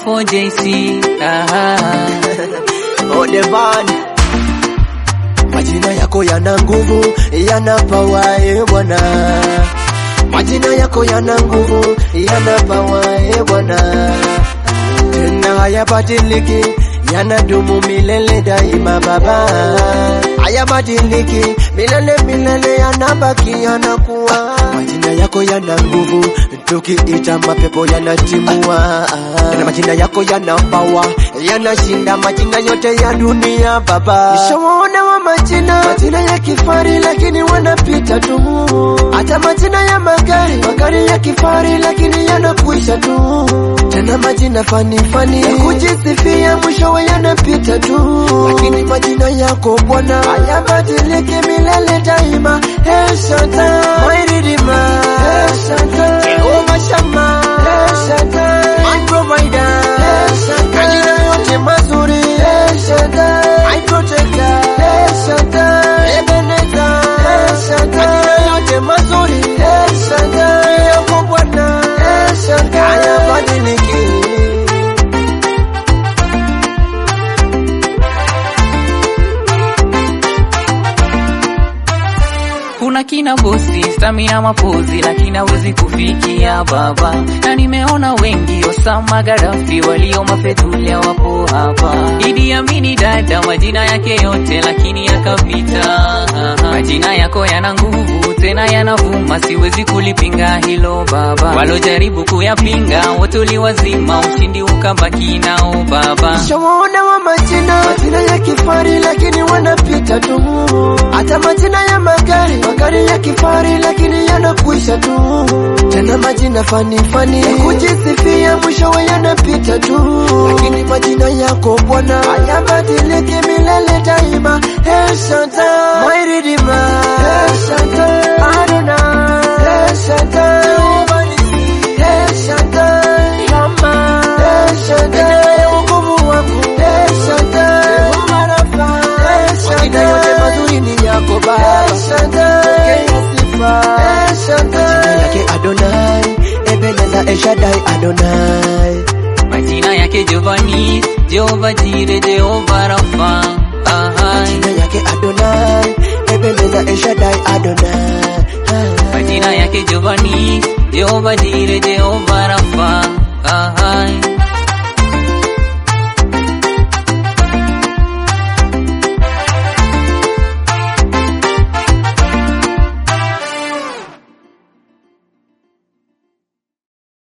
hapo JC. Aha. Odevan, majina yako yana nguvu, yana pawa e Bwana. Majina yako yana nguvu, yana pawa e Bwana. Tena hayabadiliki, yanadumu milele daima Baba. Hayabadiliki milele milele, yanabaki yanakuwa. Majina yako yana nguvu, tukiita mapepo yanatimua. Tena majina yako yana pawa, yanashinda majina yote ya dunia Baba. Nishawaona wa majina, majina ya kifari lakini wanapita tu. Hata majina ya magari, magari ya kifari lakini yanakwisha tu. Tena majina fani fani ya kujisifia mwishowe yanapita tu, lakini majina yako Bwana hayabadiliki milele daima. El Shaddai, my Redeemer, El Shaddai, Jehovah Shammah, El Shaddai, my provider, El Shaddai, majina yote mazuri, El Shaddai, my protector, El Shaddai, Ebenezer, El Shaddai, majina yote mazuri, El Shaddai, yako Bwana, El Shaddai, hayabadiliki. Kuna kina bosi stamina mapozi, lakini hawezi kufikia baba, na nimeona wengi Osama Gaddafi walio mafedhulia wapo hapa. Idi Amini dada, majina yake yote lakini yakapita. Majina yako yana nguvu tena yanavuma, siwezi kulipinga hilo baba. Walojaribu kuyapinga wote uliwazima, ushindi ukabaki nao baba. Nishawaona wa majina, majina ya kifari lakini wanapita tu. Hata majina ya magari, magari ya kifari lakini yanakwisha tu. Tena majina fani fani ya kujisifia mwishowe yanapita tu, lakini majina yako Bwana hayabadiliki milele daima. El Shaddai, my Redeemer, El Shaddai, Adonai, El Shaddai, Jehovah Nissi, El Shaddai, Shama, El Shaddai, wokovu wangu, El Shaddai, Jehovah Rafa, El Shaddai, majina yote mazuri ni yako Baba, El Shaddai, pokea sifa, El Shaddai, majina yake Adonai, Ebenezer, El Shaddai, Adonai. Majina yake Jovani, Jehova Jire, Jehova Rafa. Aha. Majina yake Adonai, Ebenezer, El Shaddai, Adonai. Majina yake Jovani, Jehova Jire, Jehova Rafa. Aha.